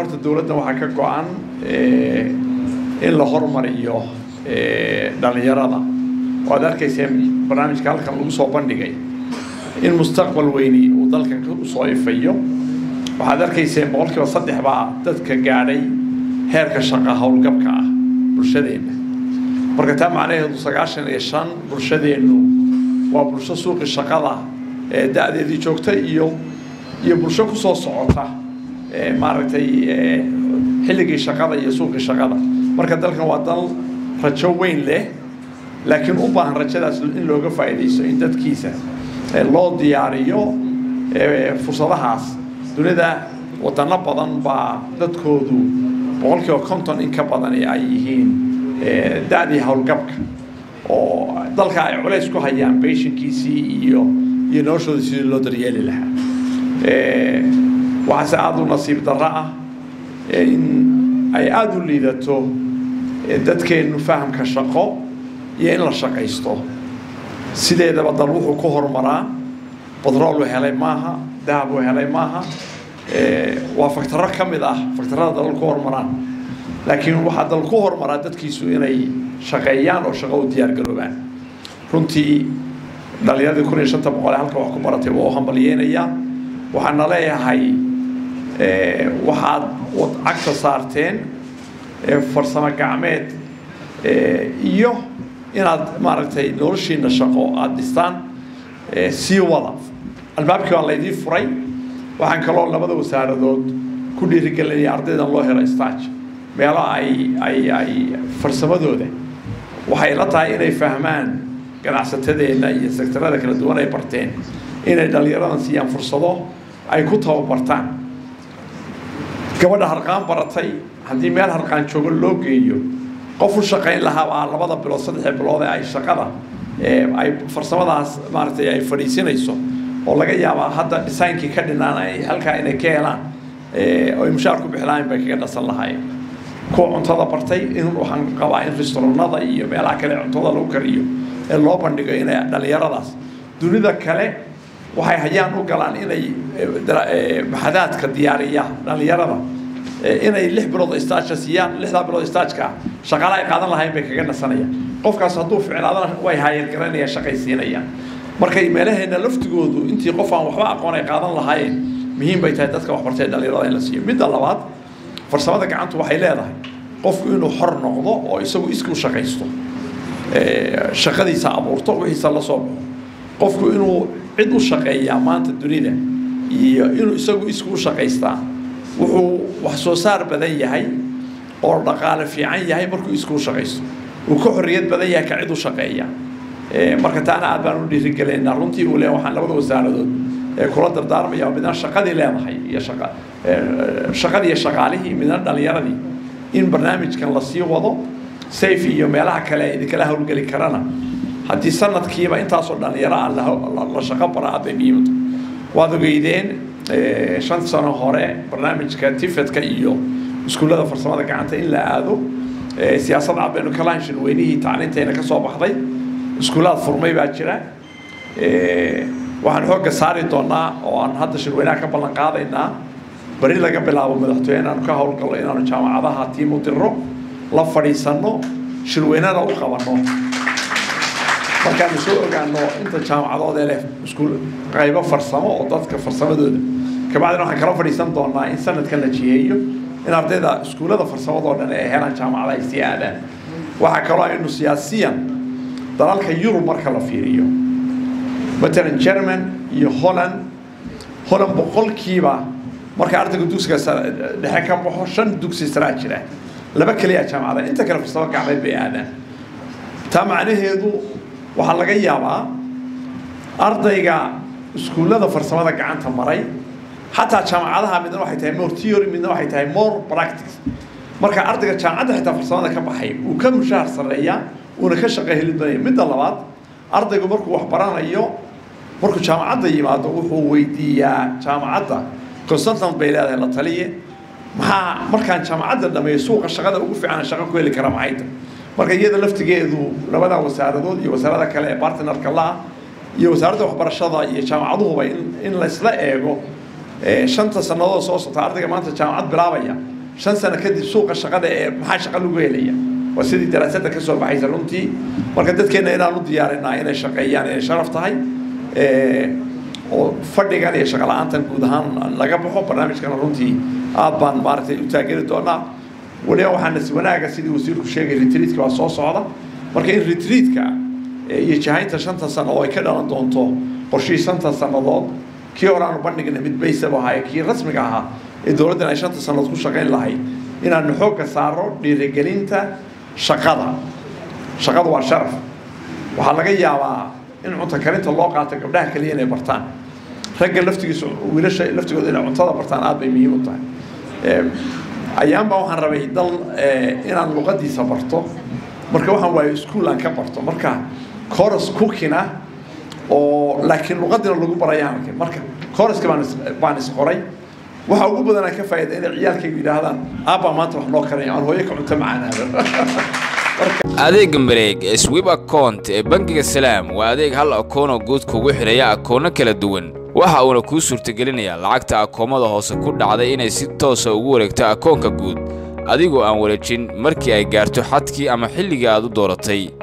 horta dowladdan waxaa ka go-an in la hormariyo dhallinyarada waad arkayseen barnaamijka halkan lagu soo bandhigay in mustaqbal weyni uu dalkan usoo ifayo waxaad arkayseen boqolkiiba saddex baa dadka gaadhay heerka shaqa howlgabka ah bulshadeenna marka taa macnaheedu sagaashan iyo shan bulshadeennu waa bulsho suuqi shaqada ee da-deedii joogta iyo iyo bulsho kusoo socota maaragtay xilligii shaqada iyo suuqii shaqada marka dalkan waa dal rajo weyn leh laakiin u baahan rajadaas in looga faa'iidaysto in dadkiisa loo diyaariyo fursadahaas dunida wadano badan baa dadkoodu boqolkiiba konton in ka badan ay yihiin da-dii howlgabka oo dalka ay culays ku hayaan beeshinkiisii iyo iyo noloshooda sidii loo daryeeli lahaa waxaase aada u nasiib darro ah in ay aada u liidato dadkeennu fahamka shaqo iyo in la shaqaysto sideedaba dal wuxuu ku horumaraa batrool uu helay maaha dahab uu helay maaha waa faktaro ka mid ah faktarada dalal ku horumaraan laakiin waxaa dal ku horumaraa dadkiisu inay shaqeeyaan oo shaqo u diyaargaroobaan runtii dhalinyaradii kun iyo shanta boqol ee halka wax ku baratay waa u hambalyeynayaa waxaana leeyahay waxaad cagta saarteen farsamo gacmeed iyo inaad maaragtay noloshiina shaqo aada dhistaan sii wada albaabkii waa laydii furay waxaan kaloo labada wasaaradood ku dhiirigelinaya ardaydan loo helo stage meelo ay ay ay farsamadooda waxay la tahay inay fahmaan ganacsatadeenna iyo sektarada kala duwan ay barteen inay dhallinyaradan siiyaan fursado ay ku tababartaan gabadha harqaan baratay haddii meel harqaan joogo loo geeyo qof u shaqayn lahaa baa labada bilood saddexda bilood ee ay shaqada ay farsamadaas maaragtay ay fadhiisinayso oo laga yaabaa hadda designkii ka dhinaan ay halkaa inay ka helaan oy mushaar ku bixlahayn bay kaga dhasan lahaayeen kuwa cuntada bartay in waxaan qabaa in restaurannada iyo meelaha kale cuntada lagu kariyo ee loo bandhigo inay dhallinyaradaas dunida kale waxay hayaan u galaan inay maxadaadka diyaariya dhallinyarada inay lix bilood istaaja siiyaan lixdaa bilood istaajka shaqaale ay qaadan lahayn bay kaga nasanayaan qofkaas hadduu ficnaadana way haayargaranayaan shaqay siinayaan markay meelaheena laftigoodu intii qof aan waxba aqoon ay qaadan lahaayeen muhiim bay tahay dadka waxbartay dhallinyarada in la siiyo midda labaad farsamada gacantu waxay leedahay qofku inuu xor noqdo oo isagu iski u shaqaysto shaqadiisa abuurto wixiisa la soo baxo qofku inuu cid u shaqeeyaa maanta dunida iyo inuu isagu isku u shaqaystaa wuxuu wax soo saar badan yahay oo dhaqaale fiican yahay markuu isku u shaqaysto uu ka xorriyad badan yahay ka cid u shaqeeya marka taana aad baan u dhiirigelinaa runtii uu leeyahay waxaan labada wasaaradood ee kula dardaarmaya midna shaqadii leedahay iyo shaqa shaqadii iyo shaqaalihii midna dhallinyaradii in barnaamijkan la sii wado safe iyo meelaha kale ay idinkala howlgeli karana haddii sanadkiiba intaasoo dhallinyaro ah la shaqo bara aad bay muhiimta waad ogeydeen shan sano hore barnaamijka tifedka iyo iskuullada farsamada gacanta in la aado siyaasad cad baynu ka lahayn shirweynihii tacliinteena ka soo baxday iskuullaad furmay baa jira waxaan xoogga saari doonaa oo aan hadda shirweynaha ka ballan qaadaynaa beri laga bilaabo madaxtooye inaanu ka howlgallo inaanu jaamacadaha tiim u dirro la fadhiisanno shirweynana u qabanno markaanu soo ogaano inta jaamacadood ee leh iskuul qaybo farsamo oo dadka farsamadooda kabacdina waxaan kala fadhiisan doonaa in sanadkan la jiheeyo in ardayda iskuullada farsamadoo dhan ay helaan jaamacada ay sii aadaan waxaa kaloo aynu siyaasiyan dalalka yurub marka la fiiriyo matalan german iyo holland holland boqolkiiba marka ardayga dugsiga dhexe ka baxo shan dugsi saraa jira laba keliya jaamacada inta kale farsamo gacmeed bay aadaan taa macnaheedu waxaa laga yaabaa ardayga iskuullada farsamada gacanta maray xataa jaamacadaha midna waxay tahay more theory midna waxay tahay more practice marka ardayga jaamacadda xitaa farsamada ka baxay uu ka mushaahar sarreeyaa uuna ka shaqo helid banaya midda labaad ardaygu markuu wax baranayo markuu jaamacadda yimaado wuxuu weydiiyaa jaamacadda consultant bay leedahay la taliye maxaa markaan jaamacadda dhameeyo suuqa shaqada ugu fiican shaqo ku heli kara maxay tahay marka iyada laftigeedu labada wasaaradood iyo wasaarada kale ee bartnerka la iyo wasaaradda waxbarashada iyo jaamacaduhuba in in laysla eego shanta sannadood soo socta ardayga maanta jaamacad bilaabaya shan sano kadib suuqa shaqada ee maxaa shaqa lagu helaya waa sidii daraasadda ka soo baxaysa runtii marka dadkeenna inaan u diyaarinaa inay shaqeeyaan inay sharaf tahay oo fadhigan iyo shaqa la-aantan guud ahaan laga baxo barnaamijkana runtii aad baan maaragtay u taageeri doonaa weliba waxaana si wanaaga sidii wasiirku sheegay retriitka waa soo socda marka in retriitka iyo jahaynta shanta sano oo ay ka dhalan doonto qorshihii shanta sannadood kii hore aanu bandhigna mid baysab ahaa kii rasmiga ahaa ee dowladdan ay shanta sannadood ku shaqayn lahayd inaanu xoogga saaro dhiirigelinta shaqada shaqadu waa sharaf waxaa laga yaabaa in cunto karinta loo qaato gabdhaha kaliya inay bartaan ragga laftigiisa wiilasha laftigooda inay cuntada bartaan aad bay muhiim u tahay ayaanbaa waxaan rabay dal inaan luqadiisa barto marka waxaan waayo iskuol aan ka barto marka coros cookina oo laakiin luqadina lagu barayaan arkin marka coroska baan baan isqoray waxa ugu badan aan ka faa'iida inay ciyaalkaygu yidhaahdaan aabbaa maanta wax noo karaya aan hooyo ka cunto macaanaado adeega mareeg ee swib account ee bangiga salaam waa adeeg hal akoonoo guud kugu xidhaya akoono kala duwan waxa uuna kuu suurtagelinayaa lacagta akoomada hoose ku dhacday inay si toosa ugu wareegto akoonka guud adigoo aan wareejin markii ay gaarto xadkii ama xilligii aad u dooratay